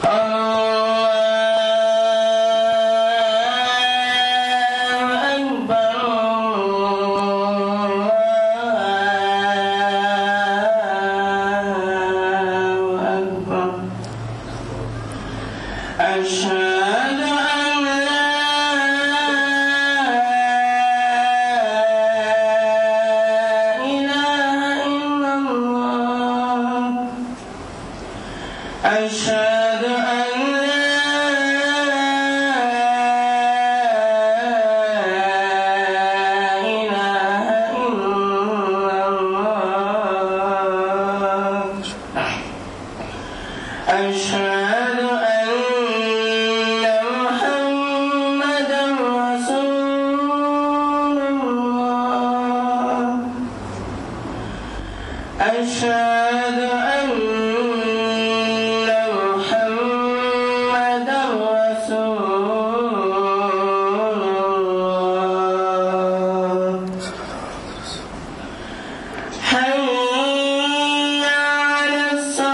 أشهد أن لا إله إلا الله أشهد أن لا إله إلا الله أشهد أن محمدا رسول الله أشهد أن محمدا رسول الله حي على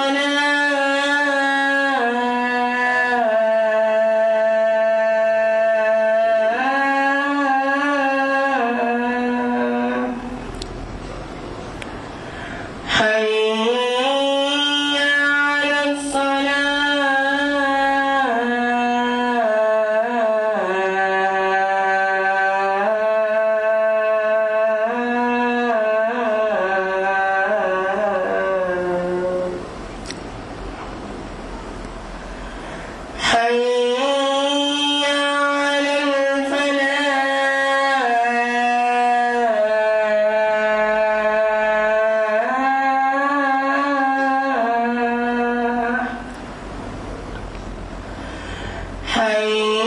الصلاة حي على الصلاة حي على الفلاح حي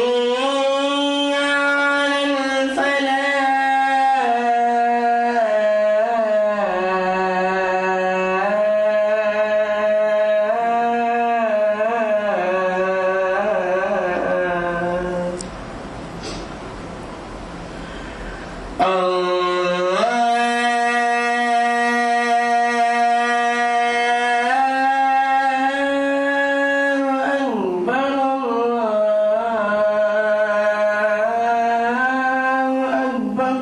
على الفلاح الله أكبر الله أكبر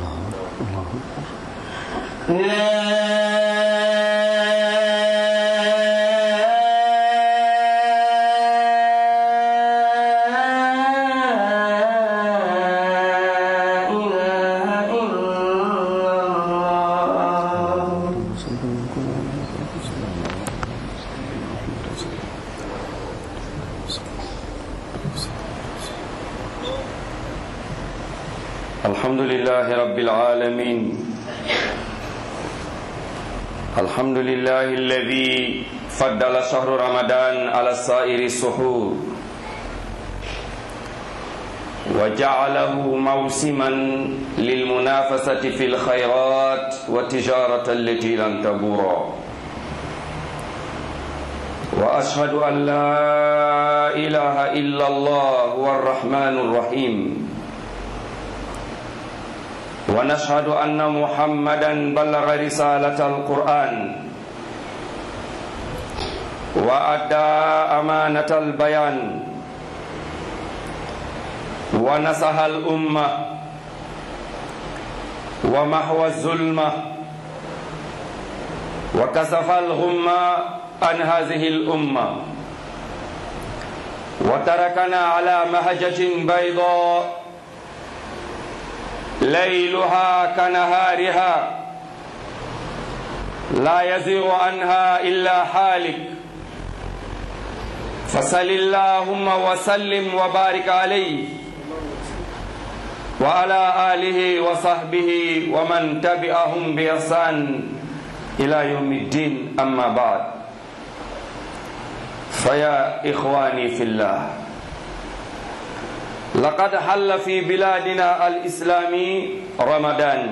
لا إله إلا الله الحمد لله رب العالمين الحمد لله الذي فضل شهر رمضان على سائر السحور وجعله موسما للمنافسة في الخيرات والتجارة التي لن تبورا وأشهد أن لا إله إلا الله هو الرحمن الرحيم ونشهد أن محمدا بلغ رسالة القرآن وأدى أمانة البيان ونصح الأمة ومحو الظلمة وكسف الغمة عن هذه الأمة وتركنا على مهجة بيضاء ليلها كنهارها لا يزيغ عنها إلا حالك فصل اللهم وسلم وبارك عليه وعلى آله وصحبه ومن تبعهم بإحسان إلى يوم الدين أما بعد فيا إخواني في الله لقد حل في بلادنا الإسلام رمضان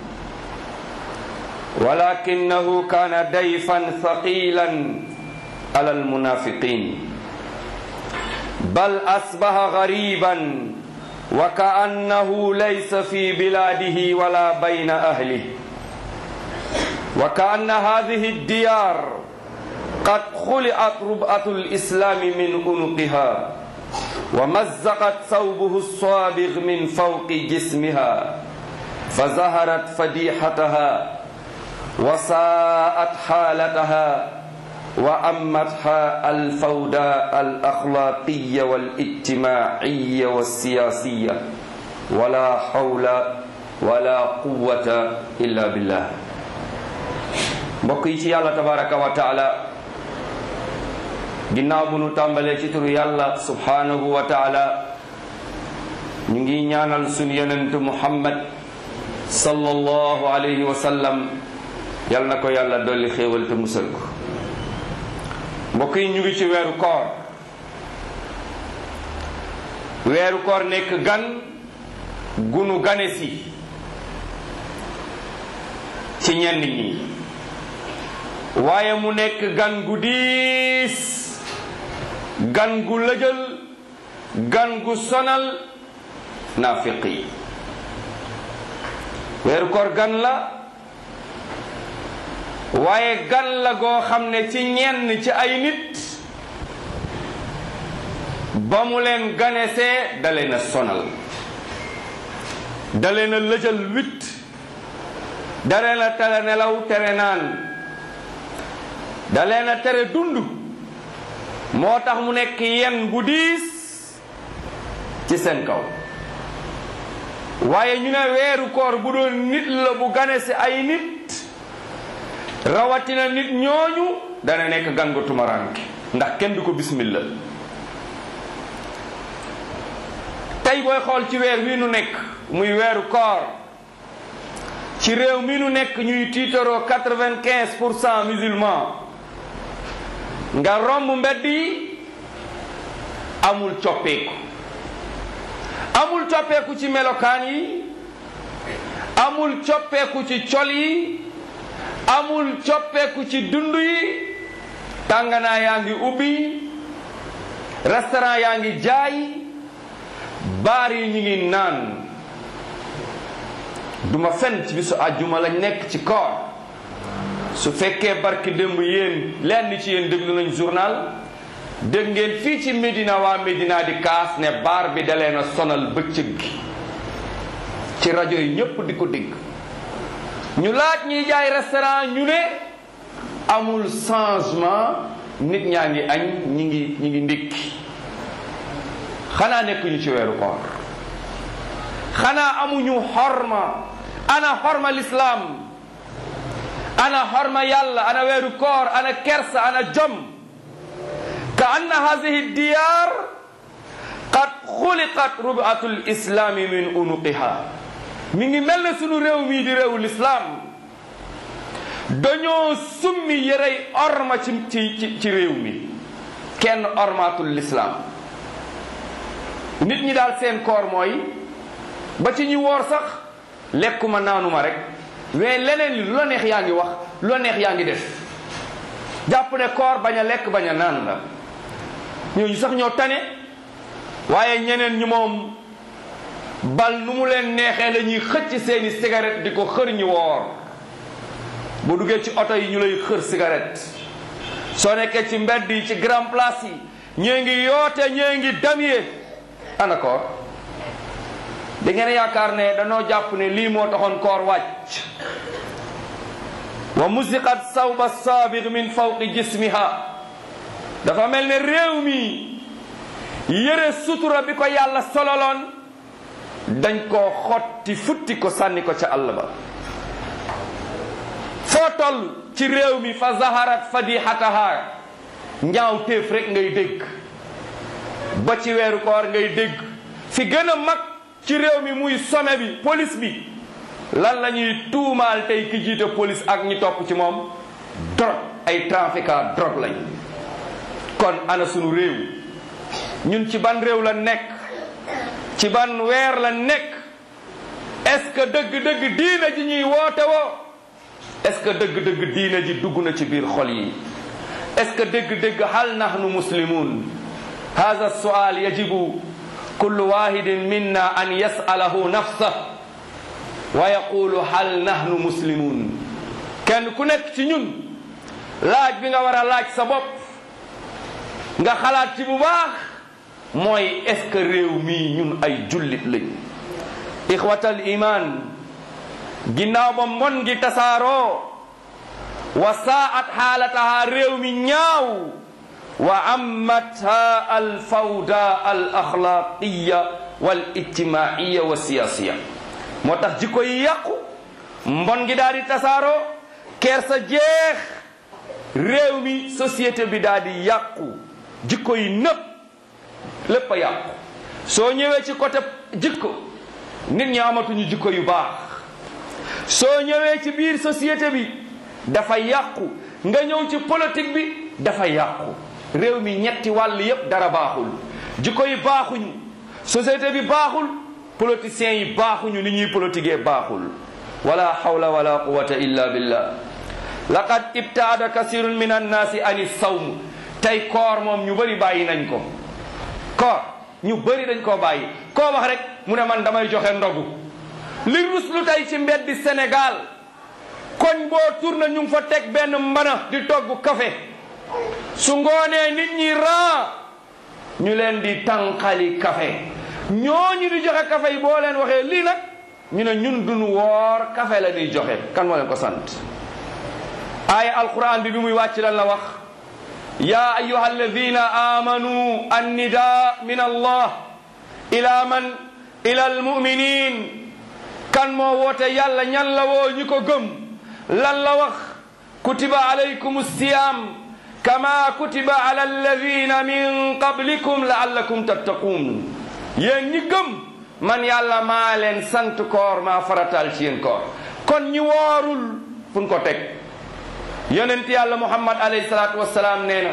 ولكنه كان ضيفا ثقيلا على المنافقين بل أصبح غريبا وكأنه ليس في بلاده ولا بين أهله وكأن هذه الديار قد خلعت ربعة الإسلام من عنقها ومزقت ثوبه الصابغ من فوق جسمها فظهرت فديحتها وساءت حالتها وأمتها الفوضى الأخلاقية والاجتماعية والسياسية ولا حول ولا قوة إلا بالله mbokk yi ci yàlla tabaraka wa taala ginnaaw bu nu tàmbalee ci turu yàlla subhanahu wa taala ñu ngi ñaanal sunu yonent muhammad sallallahu alayhi wa sallam yal na ko yàlla dolli xéewal te musal ko mbokk yi ñu ngi ci weeru koor weeru koor nekk gan gunu gane si ci ñenn ñi waaye mu nekk gan gu diis gan gu lëjal gan gu sonal naafiq yi weeru koor gan la waaye gan la goo xam ne ci ñenn ci ay nit ba mu leen ganesee da leen a sonal da leen a lëjal wit da leen a tere nelaw tere naan da leen a tere dund moo tax mu nekk yen bu diis ci seen kaw waaye ñu ne weeru koor bu doon nit la bu gane si ay nit rawatina nit ñooñu dana nekk gan gu tumaraanke ndax kenn du ko bismillah tey booy xool ci weer wi nu nekk muy weeru koor ci réew mi nu nekk ñuy tiitaroo quatre-vingt-quinze pour cent musulman nga romb mbedd yi amul coppeeku amul coppeeku ci melokaan yi amul coppeeku ci col yi amul coppeeku ci dund yi tànganaa yaa ngi ubbi restaurant yaa ngi jaay baar yi ñu ngi naan duma fen ci bisu àjjuma lañ nekk ci koor su fekkee barki démb yéen lenn ci yéen déglu nañ journal dégg ngeen fii ci Médina waa Médina di kaas ne baar bi dalee na sonal bëccëg gi ci rajo yi ñépp di ko dégg ñu laaj ñuy jaay restaurant ñu ne amul changement nit ñaa ngi añ ñi ngi ñi ngi ndékki xanaa nekkuñu ci weeru koor xanaa amuñu xorma ana xorma lislaam ana xorma yàlla ana weeru koor ana kersa ana jom ka anna hadihi diyar qad xuliqat rubaatu lislami min unuqiha mi ngi mel ne sunu réew mii di réewu lislaam dañoo summi yërey orma ci ci ci réew mi kenn ormaatul lislaam nit ñi daal seen koor mooy ba ci ñi woor sax lekkuma naanuma rek mais leneen li lu la neex yaa ngi wax lu la neex yaa ngi def jàpp ne koor bañ a lekk bañ a naan la ñooñu sax ñoo tane waaye ñeneen ñi moom bal nu mu leen neexee la ñuy xëcc seeni cigarette di ko xër ñi woor bu duggee ci oto yi ñu lay xër cigarette soo nekkee ci mbedd yi ci grand place yi ñee ngi yoote ñee ngi damyee ana koor da ngeen yaakaar ne danoo jàpp ne lii moo taxoon koor wàcc wa musiqat sawba saabir min fawqi jismiha dafa mel ne réew mi yëre sutura bi ko yàlla sololoon dañ koo xotti futti ko sànni ko ca àll ba foo toll ci réew mi fa zaharat fadihataha ñaaw téef rek ngay dégg ba ci weeru koor ngay dégg fi gën a mag ci réew mi muy sommet bi police bi lan la ñuy tuumaal tey ki jiite police ak ñi topp ci moom drogue ay trafiquant drogue lañ kon ana sunu réew ñun ci ban réew la nekk ci ban weer la nekk est-ce que dëgg-dëgg diina ji ñuy woote woo est-ce que dëgg-dëgg diina ji dugg na ci biir xol yi est-ce que dëgg-dëgg hal nahnu muslimun hada sual yajibu kullu wahidin minna an yasalahu nafsah wa yaqulu hal nahnu muslimun kenn ku nekk ci ñun laaj bi nga war a laaj sa bopp nga xalaat ci bu baax mooy est-ce que réew mii ñun ay jullit lañ ixwatal iman ginnaaw ba mbon gi tasaaroo wa saat xaalataha réew mi ñaaw wa ammatha al fawda al axlaqiya wal ijtimaiya wa siyasiya moo tax jikko yi yàqu mbon gi daal di tasaaroo kersa jeex réew mi société bi daal di yàqu jikko yi nëpp lépp a yàqu soo ñëwee ci côté jikko nit ñi amatuñu jikko yu baax soo ñëwee ci biir société bi dafa yàqu nga ñëw ci politique bi dafa yàqu réew mi ñetti wàll yépp dara baaxul jikko yi baaxuñu société bi baaxul politiciens yi baaxuñu ni ñuy politiquer baaxul wala hawla wala quwata illa billah laqad ibtaada kasirun min annaasi ani sawm tey koor moom ñu bëri bàyyi nañ ko koor ñu bëri dañ koo bàyyi koo wax rek mu ne man damay joxe ndogu li ruslu tey ci mbeddi Sénégal koñ boo tourné ñu ngi fa teg benn mbana di togg café su ngoonee nit ñi ran ñu leen di tànqali café ñooñu di joxe café yi boo leen waxee lii nag ñu ne ñun duñu woor café la ñuy joxe kan moo leen ko sant aaya alquran bi bi muy wàcc lan la wax ya ayuha alladina amanu annida min allah ila man ila almuminin kan moo woote yàlla ñan la woo ñi ko gëm lan la wax kutiba alaykum siyam kama kutiba ala alladina min qablikum laallakum tattaqun yéen ñi gëm man yàlla maa leen sant koor maa faratal ci yéen koor kon ñi woorul fu ñu ko teg yonent yàlla muhammad alayhi salaatu wassalaam nee na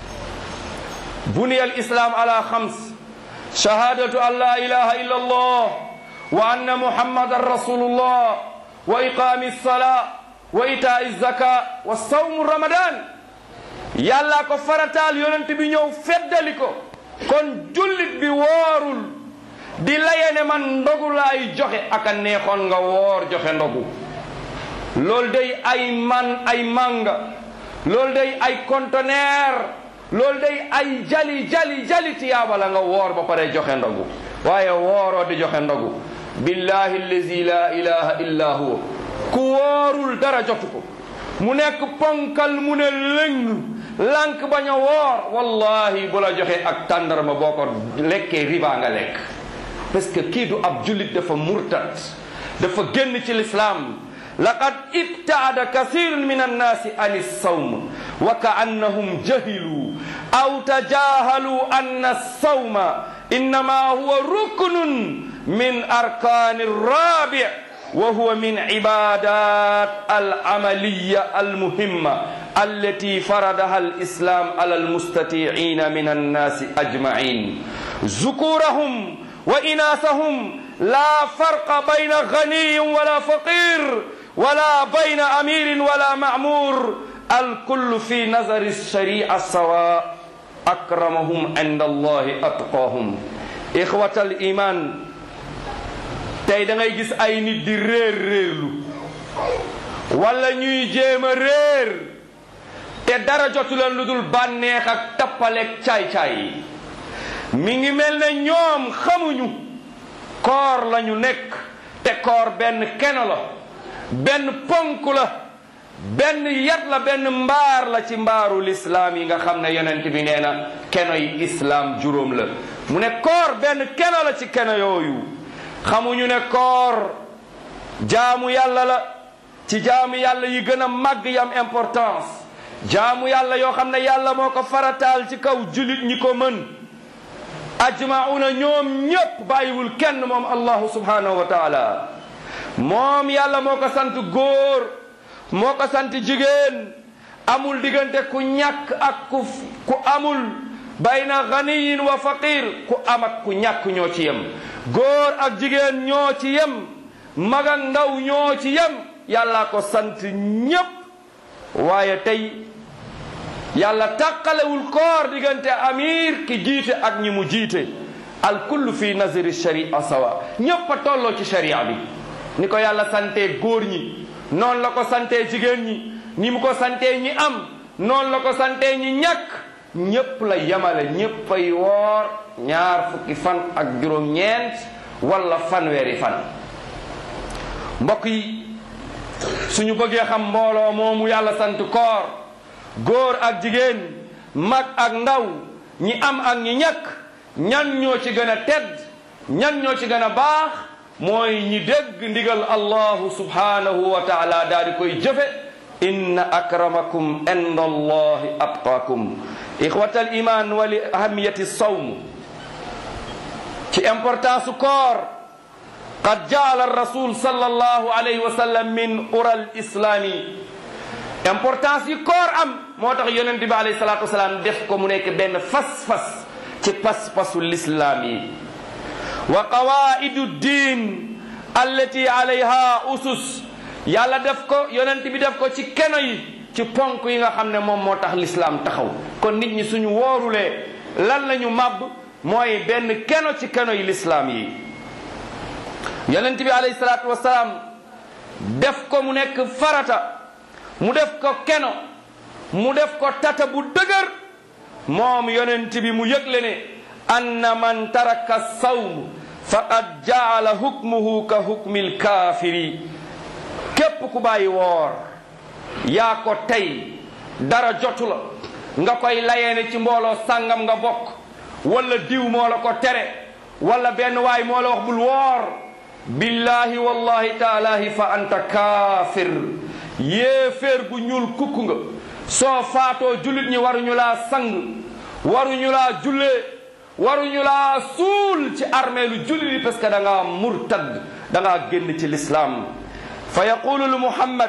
buniya al islam ala xams shahadatu an la ilaha illa allah wa anna muhammadan rasulullah wa iqami alsala wa itai zaka wa sawmu ramadan yàlla ko farataal yonent bi ñëw feddali ko kon jullit bi woorul di laye ne man ndogu laay joxe aka neexoon nga woor joxe ndogu loolu day ay man ay manga loolu day ay conteneur loolu day ay jali jali jali tiyaaba la nga woor ba pare joxe ndogu waaye wooroo di joxe ndogu billahi allazi la ilaha illa huwa ku woorul dara jotu ko mu nekk ponkal mu ne lëng lànk bañ a woor wallahi bu la joxe ak tàndarma boo ko lekkee riba nga lekk parce que kii du ab jullit dafa murtad dafa génn ci l'islam laqad ibtaada kasirun min annaasi an alsawm wa kaannahum jahilu aw tajahalu anna alsawma innama huwa ruknun min arkani rabi wa huwa min ibadat al'amaliya almuhimma التي فرضها الإسلام على المستطيعين من الناس أجمعين ذكورهم وإناثهم لا فرق بين غني ولا فقير ولا بين أمير ولا معمور الكل في نظر الشريعة سواء أكرمهم عند الله أتقاهم إخوة الإيمان tey da ngay gis ay nit di réer réerlu wala ñuy jéem a réer te dara jotu leen lu dul bànneex ak tappaleeg caay-caay mi ngi mel ne ñoom xamuñu koor la ñu nekk te koor benn keno la benn ponk la benn yat la benn mbaar la ci mbaaru lislaam yi nga xam ne yonent bi nee na keno yi islaam juróom la mu ne koor benn keno la ci keno yooyu xamuñu ne koor jaamu yàlla la ci jaamu yàlla yi gën a màgg yi am importance jaamu yàlla yoo xam ne yàlla moo ko farataal ci kaw julit ñi ko mën ajmauna ñoom ñépp bàyyiwul kenn moom allahu subhanahu wa taala moom yàlla moo ko sant góor moo ko sant jigéen amul diggante ku ñàkk ak ku ku amul bayna ganiyin wa faqir ku am ak ku ñàkk ñoo ci yem góor ak jigéen ñoo ci yem mag ak ndaw ñoo ci yem yàlla ko sant ñépp waaye tey yàlla tàqalewul koor diggante amir ki jiite ak ñi mu jiite al kullu fi nazari sharia sawa ñépp a tolloo ci sharia bi ni ko yàlla santee góor ñi noonu la ko santee jigéen ñi ni mu ko santee ñi am noonu la ko sante ñi ñàkk ñépp la yemale ñépp ay woor ñaar fukki fan ak juróom-ñeent wala fanweeri fan mbokk yi suñu bëggee xam mbooloo moomu yàlla sant koor góor ak jigéen mag ak ndaw ñi am ak ñi ñàkk ñan ñoo ci gën a tedd ñan ñoo ci gën a baax mooy ñi dégg ndigal allahu subhanahu wa taala daal di koy jëfe inna akramakum inda allahi atqaakum ixwata al iman wa li ahamiyati sawm ci importance su koor qad jaala rasul sallallahu alayhi wa sallam min ural islami importance yi koor am moo tax yonent bi alayhi salatu wasalaam def ko mu nekk benn fas-fas ci pas-pasu lislaam yi wa qawaidu din allati alayha usus yàlla def ko yonent bi def ko ci keno yi ci ponk yi nga xam ne moom moo tax lislaam taxaw kon nit ñi suñu woorulee lan la ñu màbb mooy benn keno ci keno yi lislaam yi yonent bi alayhi salaatu wasalaam def ko mu nekk farata mu def ko keno mu def ko tata bu dëgër moom yonent bi mu yëgle ne anna man taraka sawm faqad jaala hukmuhu ka hukmil kaafiri képp ku bàyyi woor yaa ko tey dara jotu la nga koy layeene ci mbooloo sàngam nga bokk wala diw moo la ko tere wala benn waay moo la wax bul woor billahi wallahi taalahi fa anta kaafir yéeféer bu ñuul kukk nga soo faatoo jullit ñi waruñu laa sang waruñu laa jullee waruñu laa suul ci armeelu jullit yi parce que da ngaa murtad da ngaa génn ci lislaam fa yaqulu lu muhammad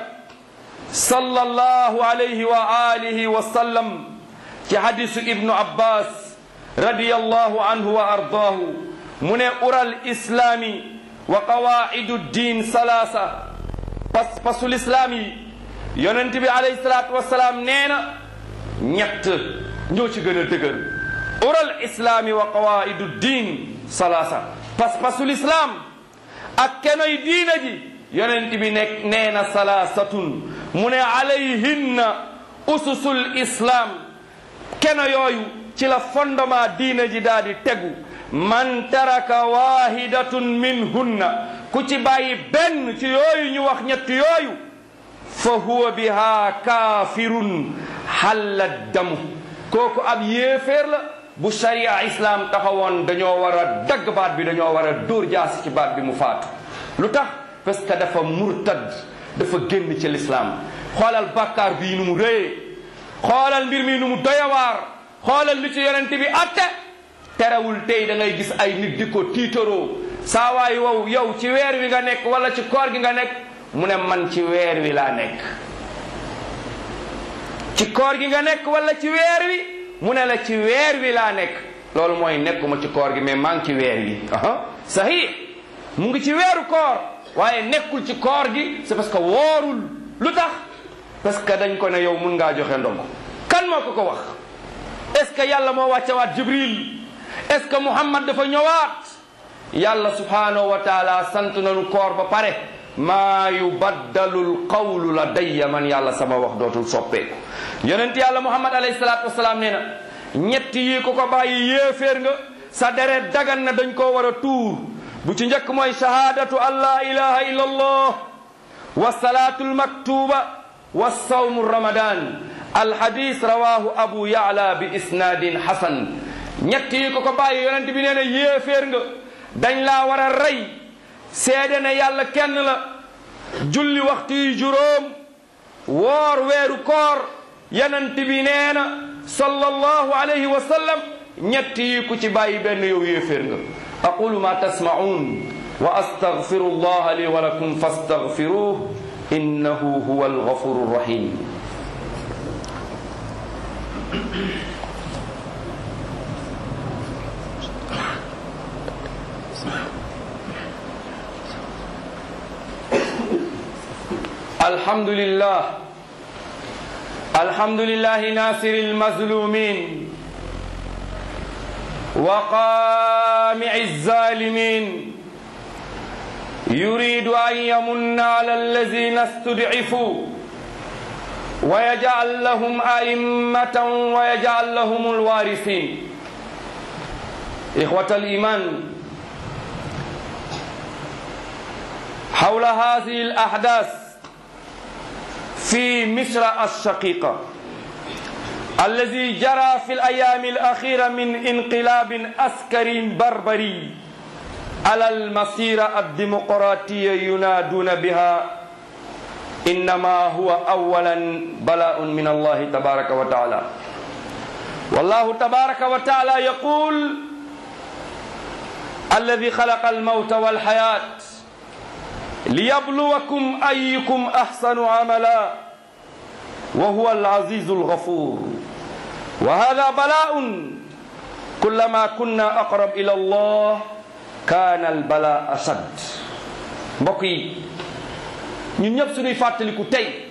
sallallahu alayhi wa alihi wa sallam ci hadisu ibnu abbas radiyallahu anhu wa ardaahu mu ne ural islaami wa qawaidu diin salaasa pas pasul islaam yi yonent bi alayhi salaatu wasalaam nee na ñett ñoo ci gën a dëgër ural islaami wa qawaidu diin salaasa pas pasul islaam ak kenoy diina ji yonent bi nekk nee na salaasatun mu ne alayhinna ususul islaam keno yooyu ci la fondement diina ji daal di tegu man taraka wahidatun minhunna ku ci bàyyi benn ci yooyu ñu wax ñett yooyu fa huwa biha kaafirun xalla damu kooku ab yéeféer la bu sharia islam taxawoon dañoo war a dagg baat bi dañoo war a dóor jaasi ci baat bi mu faatu lu tax parce que dafa murtad dafa génn ci lislaam xoolal bàkkaar bii nu mu rëyee xoolal mbir mi nu mu doyawaar xoolal lu ci yonent bi atte terewul tey da ngay gis ay nit di ko tiitaroo saa waay wow yow ci weer wi nga nekk wala ci koor gi nga nekk mu ne man ci weer wi laa nekk ci koor gi nga nekk wala ci weer wi mu ne la ci weer wi laa nekk loolu mooy nekkuma ci koor gi mais maa ngi ci weer wi aha sahih mu ngi ci weeru koor waaye nekkul ci koor gi c'est parce que woorul lu tax parce que dañ ko ne yow mun ngaa joxe ndog kan moo ko ko wax est ce que yàlla moo wàccewaat jibril est ce que muhammad dafa ñëwaat yàlla subhanahu wa taala sant nañu koor ba pare maa yubaddalu lqawlu ladayya man yàlla sama wax dootul soppeeku yonent yàlla muhammad alayhi salaatu wasalaam nee na ñett yi ko ko bàyyi yéeféer nga sa deret dagan na dañ koo war a tuur bu ci njëkk mooy shahaadatu an la ilaha illa allah wa salaatu lmaktuba wa sawmu ramadan alhadis rawahu abu yaala bi isnaadin hasan ñett yi ko ko bàyyi yonent bi nee na yéeféer nga dañ laa war a rey seede ne yàlla kenn la julli waxtu yi juróom woor weeru koor yonent bi nee na sallallahu alayhi wa sallam ñett yi ku ci bàyyi benn yow yéeféer nga aqulu ma tasma'un wa astaghfiru allah li wa lakum fastaghfiruh innahu huwa alghafuru rahim الحمد لله الحمد لله ناصر المظلومين وقامع الظالمين يريد أن يمن على الذين استضعفوا ويجعل لهم أئمة ويجعل لهم الوارثين إخوة الإيمان حول هذه الأحداث في مصر الشقيقة الذي جرى في الأيام الأخيرة من انقلاب عسكري بربري على المسيرة الديمقراطية ينادون بها إنما هو أولا بلاء من الله تبارك وتعالى والله تبارك وتعالى يقول الذي خلق الموت والحياة ليبلوكم أيكم أحسن عملا وهو العزيز الغفور وهذا بلاء كلما كنا أقرب إلى الله كان البلاء أشد بقي ñun ñëpp suñuy fàttaliku tey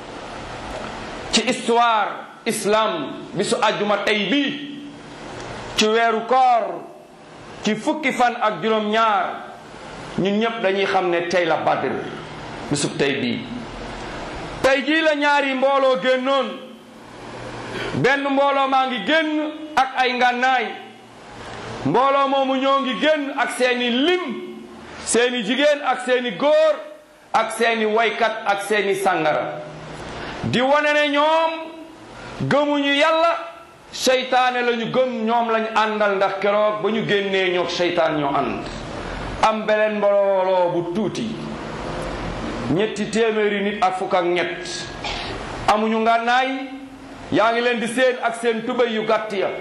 ci histoire islam bisu àjjuma tey bii ci weeru koor ci fukki fan ak juróom-ñaar ñun ñëpp dañuy xam ne tey la badr bisub tey bii tey jii la ñaari mbooloo génnoon benn mbooloo maa ngi génn ak ay ngànnaay mbooloo moomu ñoo ngi génn ak seeni lim seeni jigéen ak seeni góor ak seeni waykat ak seeni sàngara di wane ne ñoom gëmuñu yàlla seytaane lañu gëm ñoom lañu àndal ndax keroog ba ñu génnee ñoog seytaan ñoo ànd am beleen mbooloo bu tuuti ñetti téeméeri nit ak fukk ak ñett amuñu ngànnaay yaa ngi leen di seen ak seen tubéy yu gàtt ya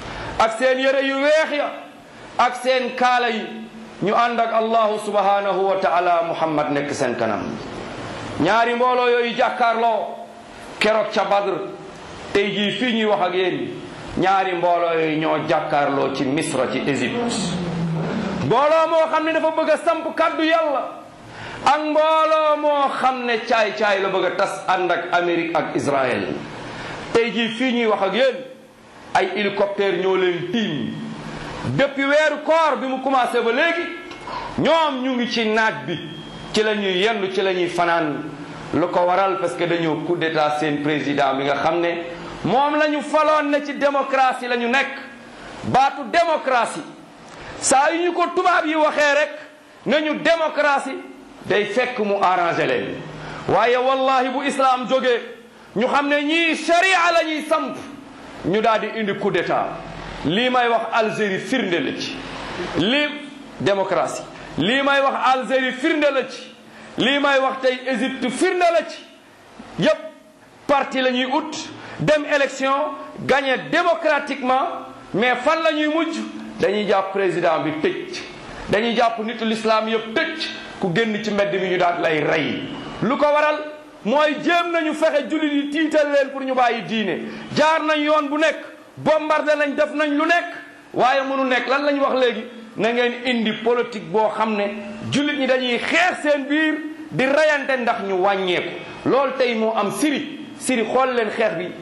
ak seen yére yu weex ya ak seen kaala yi ñu ànd ak allahu subhanahu wa taala muhammad nekk seen kanam ñaari mbooloo yooyu jàkkaarloo keroog ca badr tey jii fii ñuy wax ak yéen ñaari mbooloo yooyu ñoo jàkkaarloo ci misra ci égypte mbooloo moo xam ne dafa bëgg a samp kàddu yàlla ak mbooloo moo xam ne caay-caay la bëgg a tas ànd ak amérique ak israël tey jii fii ñuy wax ak yéen ay hélicoptère ñoo leen tiim depuis weeru koor bi mu commencé ba léegi ñoom ñu ngi ci naaj bi ci la ñuy yendu ci la ñuy fanaan lu ko waral parce que dañoo coup d'état seen président bi nga xam ne moom la ñu faloon ne ci démocratie la ñu nekk baatu démocratie saa yu ñu ko tubaab yi waxee rek nañu démocratie day fekk mu arrangé leen waaye wallahi bu islam jógee ñu xam ne ñii sharia la ñuy samp ñu daal di indi coup d'état lii may wax Algérie firnde la ci lii démocratie lii may wax Algérie firnde la ci lii may wax tey Égypte firnde la ci yépp parti la ñuy ut dem élection gagné démocratiquement mais fan la ñuy mujj dañuy jàpp président bi tëj dañuy jàpp nitu l'islam yëpp tëj ku génn ci mbedd mi ñu daal lay rey lu ko waral mooy jéem nañu fexe jullit yi tiital leen pour ñu bàyyi diine jaar nañ yoon bu nekk bombardé nañ def nañ lu nekk waaye mënu nekk lan lañ wax léegi na ngeen indi politique boo xam ne jullit ñi dañuy xeex seen biir di reyante ndax ñu wàññeeku loolu tey moo am siri siri xool leen xeex bi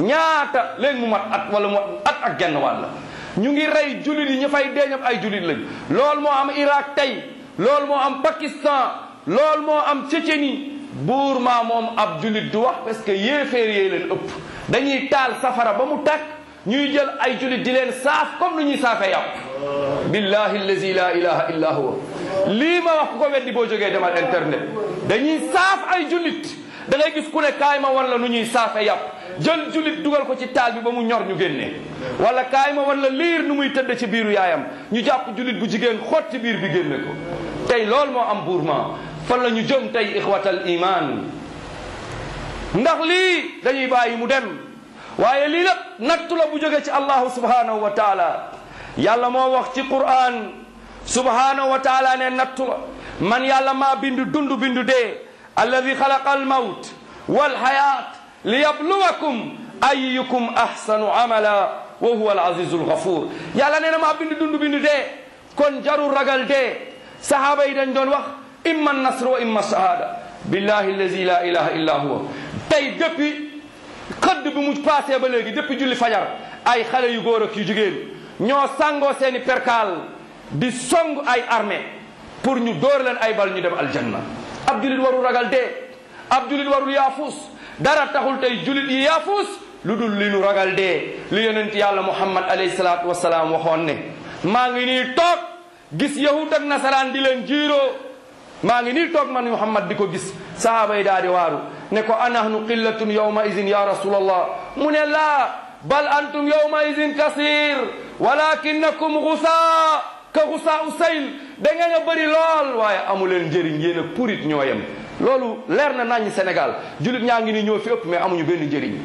ñaata léegi mu mat at wala mu at ak genn wàll ñu ngi rey jullit yi ñu fay deeñam ay jullit lañ loolu moo am Irak tey loolu moo am Pakistan loolu moo am Tchétchénie buur maa moom ab jullit du wax parce que yéeféer yee leen ëpp dañuy taal safara ba mu tàkk ñuy jël ay jullit di leen saaf comme nu ñuy saafee yàpp billahi allazi la ilaha illa huwa lii ma wax ku ko weddi boo jógee demal internet dañuy saaf ay jullit da ngay gis ku ne kaay ma wan la nu ñuy saafe yàpp jël jullit dugal ko ci taal bi ba mu ñor ñu génnee wala kaay ma wan la liir nu muy tëdd ci biiru yaayam ñu jàpp jullit bu jigéen xot ci biir bi génne ko tey loolu moo am buurma fan la ñu jëm tey ixwatal iman ndax lii dañuy bàyyi mu dem waaye lii lépp nattu la bu jóge ci allahu subhanahu wa taala yàlla moo wax ci quran subhanahu wa taala ne nattu la man yàlla maa bindu dund bindu dee alladi xalaqa almawt walxayat liyabluwakum ayukum ahsanu amala wa huwa alazizu alghafur yàlla nee na maa bindu dund bindu dee kon jarul ragal dee sahaaba yi dañ doon wax imma nasr wa imma shahada billahi allazi la ilaha illa huwa tey depuis xëdd bi mu passé ba léegi depuis julli fajar ay xale yu góor ak yu jigéen ñoo sangoo seeni perkaal di song ay armée pour ñu dóor leen ay bal ñu dem aljanna ab julit warul ragal dee ab julit warul yaafus dara taxul tey julit yi yaafuus lu dul li nu ragal dee li yonent yàlla muhammad alayhi salaatu wasalaam waxoon ne maa ngi nii toog gis yahud ak nasaraan di leen jiiroo maa ngi nii toog man muhammad di ko gis sahaaba yi daal di waaru ne ko anahnu qillatun yawma idin ya rasulallah mu ne laa bal antum yawma idin kasir walakinakum gusaa ka gusaa usayl da ngeen a bëri lool waaye amu leen njëriñ yéen a purit ñoo yem loolu leer na nañ Sénégal julit ñaa ngi ni ñoo fi ëpp mais amuñu benn njëriñ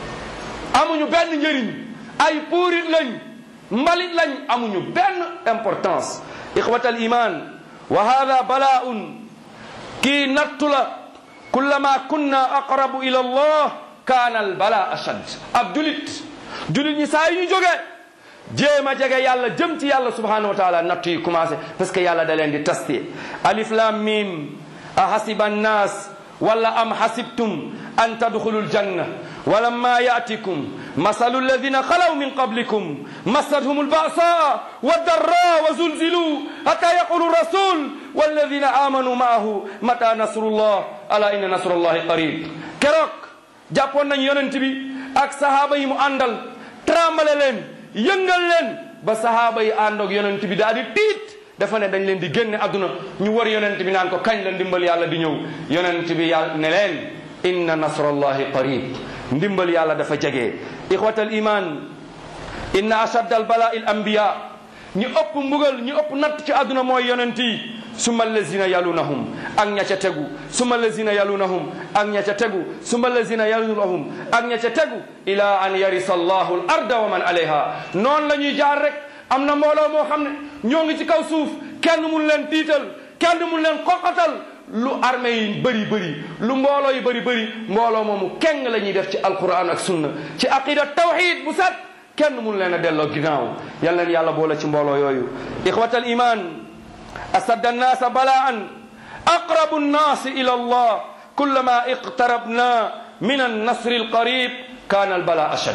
amuñu benn njëriñ ay puurit lañ mbalit lañ amuñu benn importance ixwatal iman wa hada bala'un kii nattu la kullama kunna aqrabu ila allah kaana al bala ashad ab julit julit ñi saa yu ñu jógee jéem a jege yàlla jëm ci yàlla subhanahu wa taala nattu yi commencé parce que yàlla da leen di tasté alif lam mim ahasiba annas wala am hasibtum an tadkhulu aljanna ولما يأتكم مثل الذين خلوا من قبلكم مستهم البأساء والضراء وزلزلوا حتى يقول الرسول والذين آمنوا معه متى نصر الله ألا إن نصر الله قريب keroog jàppoon nañ yonent bi ak sahaaba yi mu àndal trambale leen yëngal leen ba sahaaba yi àndoog yonent bi daal di tiit dafa ne dañ leen di génne àdduna ñu war yonent bi naan ko kañ la ndimbal yàlla di ñëw yonent bi yàlla ne leen inna nasrallahi qarib ndimbal yàlla dafa jege ixwatal iman inna ashadda al balaa il anbiya ñi ëpp mbugal ñi ëpp natt ci àdduna mooy yonent yi summa allazina yalunahum ak ña ca tegu summa allazina yalunahum ak ña ca tegu summa allazina yalunahum ak ña ca tegu ila an yarisa allahu al arda wa man alayha noonu la ñuy jaar rek am na mbooloo moo xam ne ñoo ngi ci kaw suuf kenn mun leen tiital kenn mun leen xoqatal lu armée yi bëri bëri lu mbooloo yi bëri bëri mbooloo moomu keng la ñuy def ci alquran ak sunna ci aqida tawxid bu set kenn mun leen a delloo ginnaaw yal leen yàlla boole ci mbooloo yooyu ixwat al iman asad annaasa balaan aqrabu nnaasi ila allah kullama iqtarabna min annasri alqarib kaana albala ashad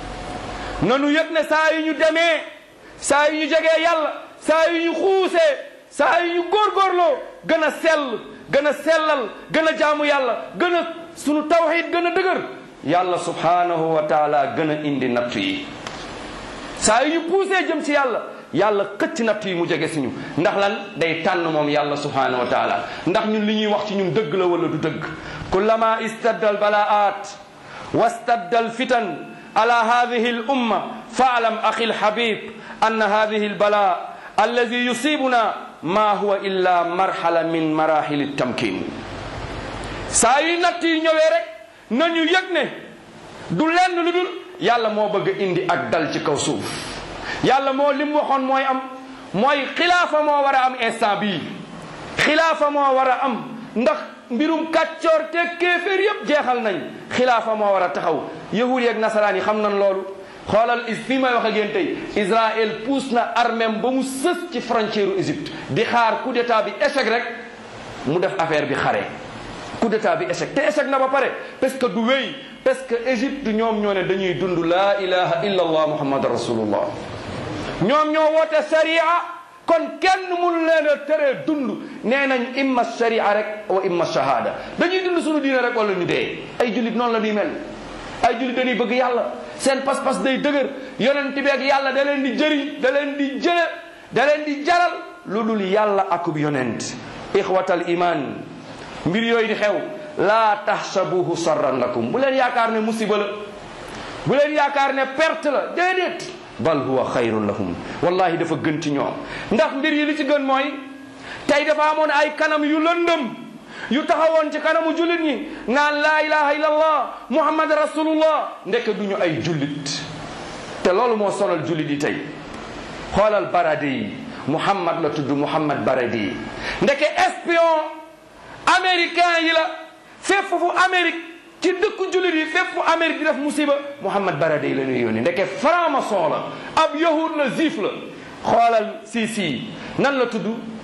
nanu yëg ne saa yu ñu demee saa yu ñu jegee yàlla saa yu ñu xuusee saa yu ñu góorgóorloo gën a sell gën a sellal gën a jaamu yàlla gën a sunu tawxid gën a dëgër yàlla subhanahu wa taala gën a indi nattu yi saa yu ñu puusee jëm ci yàlla yàlla xëcc nattu yi mu jege si ñu ndax lan day tànn moom yàlla subhanahu wa taala ndax ñun li ñuy wax ci ñun dëgg la wala du dëgg kullama istadda al balaat wastadda al fitan ala hadihi al umma faalam axi al habib anna hadihi al bala alladi yusibuna ma huwa illa marhala min marahili tamkin saa yu natt yi ñëwee rek nañu yëg ne du lenn lu dul yàlla moo bëgg indi ak dal ci kaw suuf yàlla moo lim waxoon mooy am mooy xilaafa moo war a am instant bii xilaafa moo war a am ndax mbirum kàccoor te kéeféer yépp jeexal nañ xilaafa moo war a taxaw yahud yeeg nasaraan yi xam nañ loolu xoolal fii may wax ak yéen tey Israël pousse na armem ba mu sës ci frontière u Égypte di xaar coup d'état bi échec rek mu def affaire bi xare coup d'état bi échec te échec na ba pare parce que du wéy parce que Égypte ñoom ñoo ne dañuy dund laa ilaha illa allah muhammad rasulullah ñoom ñoo woote sharia kon kenn mun leen a tere dund nee nañ imma sharia rek wa imma shahada dañuy dund suñu diine rek wala ñu dee ay jullit noonu la ñuy mel ay jullit dañuy bëgg yàlla seen pas-pas day dëgër yonent bi ak yàlla da leen di jëriñ da leen di jële da leen di jaral lu dul yàlla akub yonent ixwatal iman mbir yooyu di xew laa tahsabuhu sarran lakum bu leen yaakaar ne musiba la bu leen yaakaar ne perte la déedéet bal huwa xayrun lahum wallahi dafa gën ci ñoom ndax mbir yi li ci gën mooy tey dafa amoon ay kanam yu lëndëm yu taxawoon ci kanamu jullit ñi naan laa ilaha illallah muhammad rasulullah ndeke duñu ay jullit te loolu moo sonal jullit yi tey xoolal barade yi muhammad la tudd muhammad barade yi ndeke espion américain yi la fépp fu amérique ci dëkku jullit yi fépp fu amérique di def musiba muhammad barade yi la ñuy yónni ndeke franc-maçon la ab yahud la juif la xoolal Sisi nan la tudd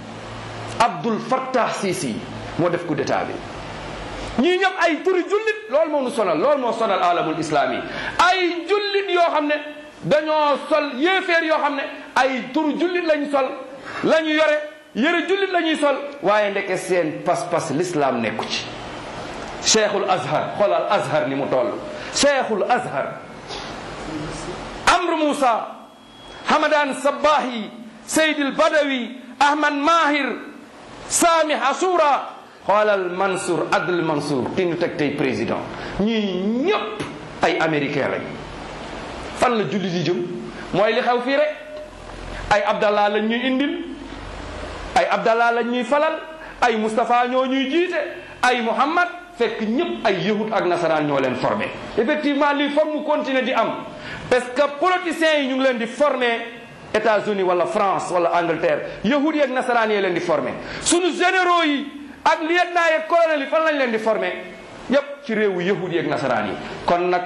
abdul fattah Sisi moo def coup d'état bi ñii ñëpp ay turi jullit loolu moo nu sonal loolu moo sonal alamul islami ay jullit yoo xam ne dañoo sol yéeféer yoo xam ne ay turu jullit lañ sol la ñu yore yëre jullit la ñuy sol waaye ndeke seen pas-pas l'islam nekku ci cheikhul azhar xoolal azhar ni mu toll cheikhul azhar amr moussa hamadan sabbahi seydil badawi ahmad mahir sami hasura xoolal mansour adl mansour ki ñu teg tey président ñii ñëpp ay américain lañ fan la julli di jëm mooy li xew fii rek ay abdallah lañ ñuy indil ay abdallah lañ ñuy falal ay moustapha ñoo ñuy jiite ay muhammad fekk ñëpp ay yahud ak nasaraan ñoo leen formé effectivement lii foog mu continuer di am parce que politiciens yi ñu ngi leen di formé États-Unis wala France wala Angleterre yahud yi ak nasaraan yi leen di formé suñu généraux yi ak lieutenant yi ak colonel yi fan lañ leen di formé yépp ci réewu yahud yi ak nasaraan yi kon nag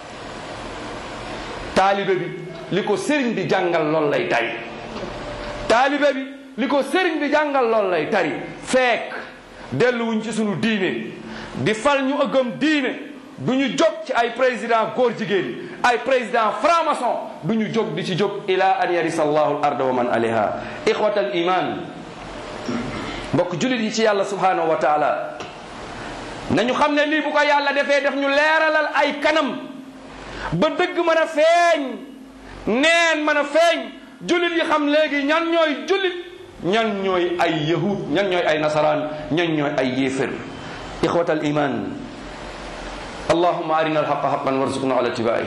taalibe bi li ko sëriñ bi jàngal lool lay tari taalibe bi li ko sëriñ bi jàngal lool lay tari fekk delluwuñ ci sunu diine di fal ñu ëggam diine du ñu jóg ci ay président góor jigéen ay président franc-maçon du ñu jóg di ci jóg ila an yarisa allahu al arda wa man alayha ixwat al iman mbokk jullit yi ci yàlla subhanahu wa taala nañu xam ne lii bu ko yàlla defee def ñu leeralal ay kanam ba dëgg mën a feeñ neen mën a feeñ jullit yi xam léegi ñan ñooy jullit ñan ñooy ay yahud ñan ñooy ay nasaraan ñan ñooy ay yéefér ixwat al iman اللهم أرنا الحق حقا وارزقنا على اتباعه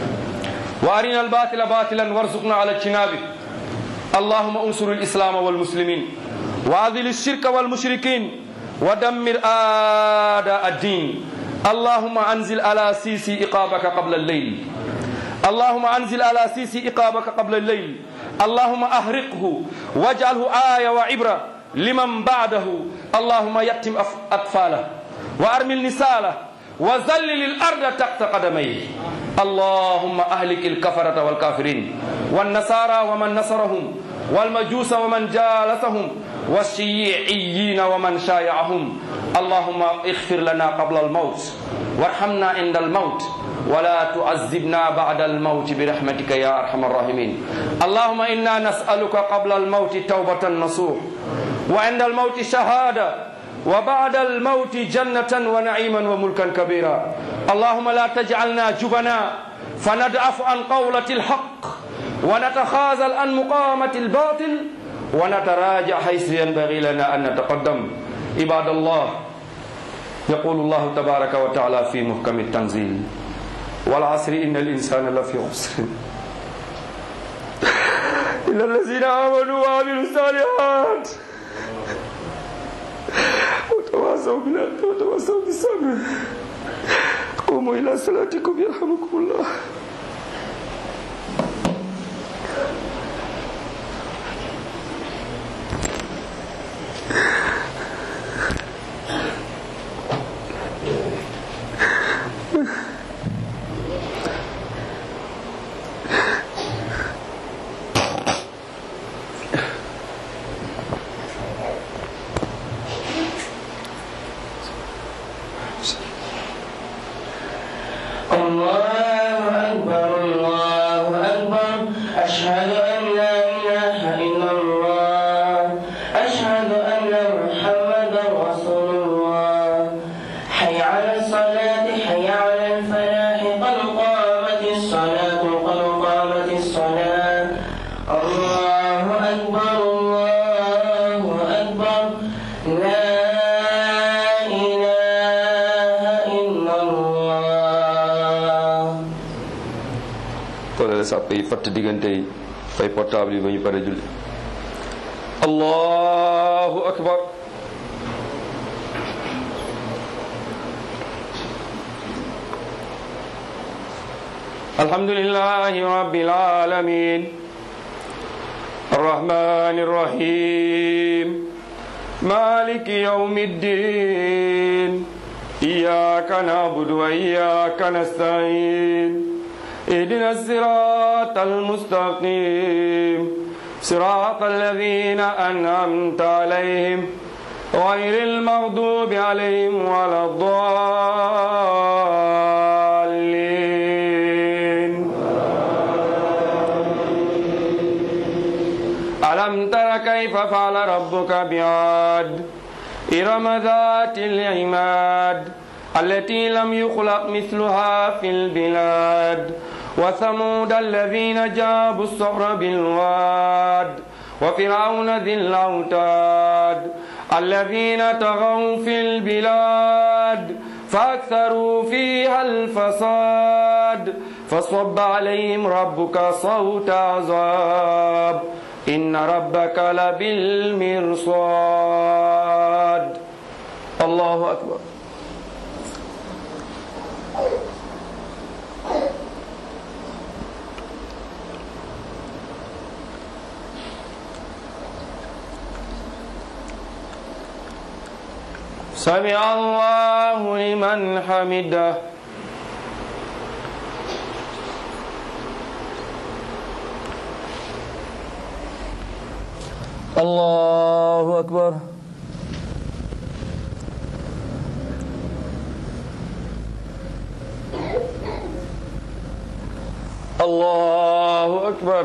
وأرنا الباطل باطلا وارزقنا على اجتنابه اللهم انصر الإسلام والمسلمين وأذل الشرك والمشركين ودمر أعداء الدين اللهم أنزل على سيسي إقابك قبل الليل اللهم أنزل على سيسي إقابك قبل الليل اللهم أهرقه واجعله آية وعبرة لمن بعده اللهم يتم أطفاله وأرمل نساله وذلل الأرض تحت قدميه اللهم أهلك الكفرة والكافرين والنصارى ومن نصرهم والمجوس ومن جالسهم والشيعيين ومن شايعهم اللهم اغفر لنا قبل الموت وارحمنا عند الموت ولا تعذبنا بعد الموت برحمتك يا أرحم الراحمين اللهم إنا نسألك قبل الموت توبة نصوح وعند الموت شهادة وبعد الموت جنة ونعيما وملكا كبيرا اللهم لا تجعلنا جبنا فندعف عن قولة الحق ونتخاذل عن مقامة الباطل ونتراجع حيث ينبغي لنا أن نتقدم عباد الله يقول الله تبارك وتعالى في محكم التنزيل والعصر إن الإنسان لفي خسر إلا الذين آمنوا وعملوا الصالحات وتواصوا بالحق وتواصوا بالصبر قوموا إلى صلاتكم يرحمكم الله الله أكبر الله أكبر أشهد أن لا إله إلا الله أشهد أن محمدا رسول الله حي على الصلاة حي على الفلاح قد قامت الصلاة قد قامت الصلاة الله أكبر الله أكبر لا إله إلا الله xoolal sàpp yi fatt diggante yi fay portable yi ba ñu pare julli allahu akbar alhamdulillahi rabbil alamin الرحمن الرحيم مالك يوم الدين إياك نعبد وإياك نستعين اهدنا الصراط المستقيم صراط الذين أنعمت عليهم غير المغضوب عليهم ولا الضالين ألم تر كيف فعل ربك بعاد إرم ذات العماد التي لم يخلق مثلها في البلاد وثمود الذين جابوا الصخر بالواد وفرعون ذي الأوتاد الذين طغوا في البلاد فأكثروا فيها الفساد فصب عليهم ربك صوت عذاب إن ربك لبالمرصاد الله أكبر سمع الله لمن حمده الله أكبر الله أكبر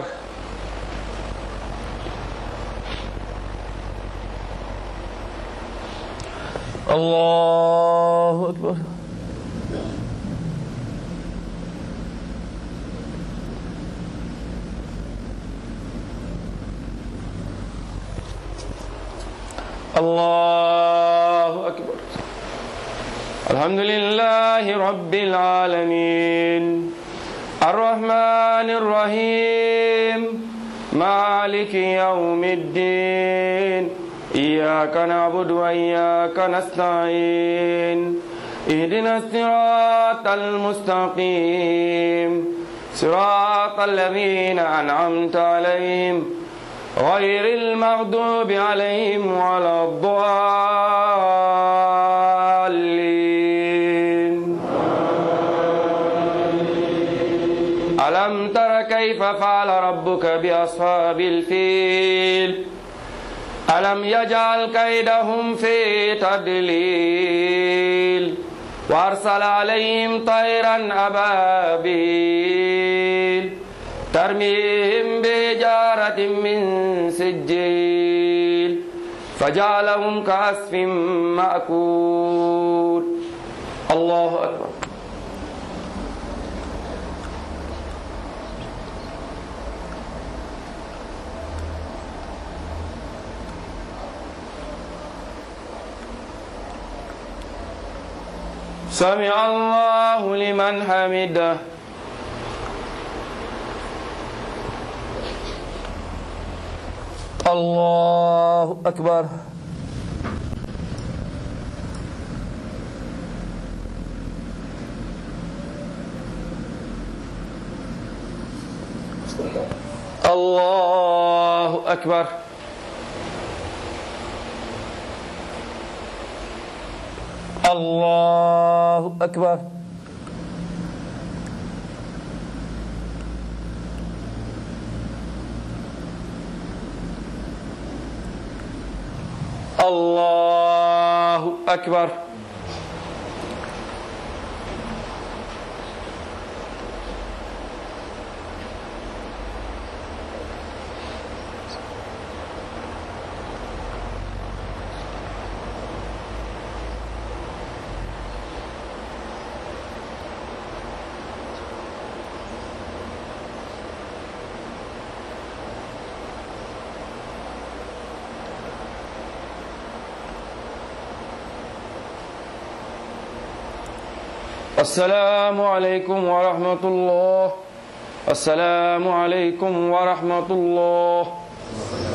الله أكبر الله أكبر الحمد لله رب العالمين الرحمن الرحيم مالك يوم الدين إياك نعبد وإياك نستعين اهدنا الصراط المستقيم صراط الذين أنعمت عليهم غير المغضوب عليهم ولا الضالين ألم تر كيف فعل ربك بأصحاب الفيل ألم يجعل كيدهم في تدليل وأرسل عليهم طيرا أبابيل ترميهم بجارة من سجيل فجعلهم كعصف مأكول الله أكبر سمع الله لمن حمده الله أكبر الله أكبر الله أكبر الله أكبر السلام عليكم ورحمة الله السلام عليكم ورحمة الله